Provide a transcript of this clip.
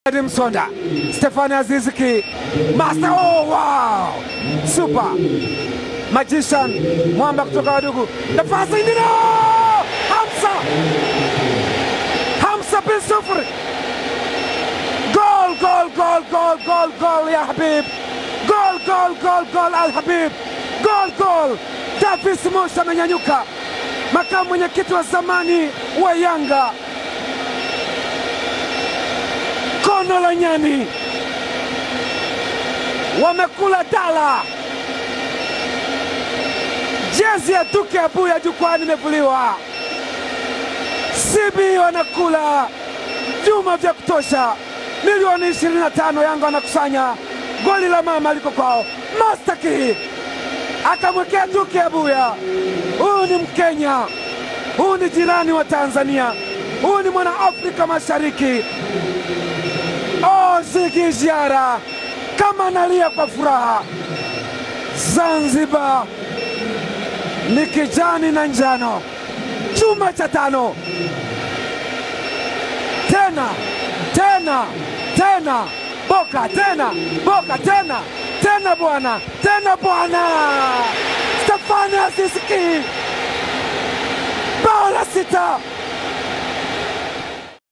Edi Msonda, Stefani Aziziki, Master. Oh, wow! Super Magician Mwamba kutoka Wadugu, nafasi ingine, Hamza Hamza bin sufuri, gol gol gol gol gol gol ya Habib, gol gol gol gol Al Habib, gol gol. Davis Musa amenyanyuka, makamu mwenyekiti wa zamani wa Yanga kono la nyani wamekula dala. Jezi ya Duke Abuya jukwani imevuliwa. CB wanakula vyuma vya kutosha, milioni 25 Yanga wanakusanya. Goli la mama liko kwao. Mastaki akamwekea Duke Abuya. Huyu ni Mkenya, huyu ni jirani wa Tanzania, huyu ni mwana Afrika Mashariki. Oh, Ziggy Ziara kama analia kwa furaha. Zanzibar ni kijani na njano, chuma cha tano tena tena tena, Boka tena Boka tena tena, bwana tena bwana, Stefani Aziziki bao la sita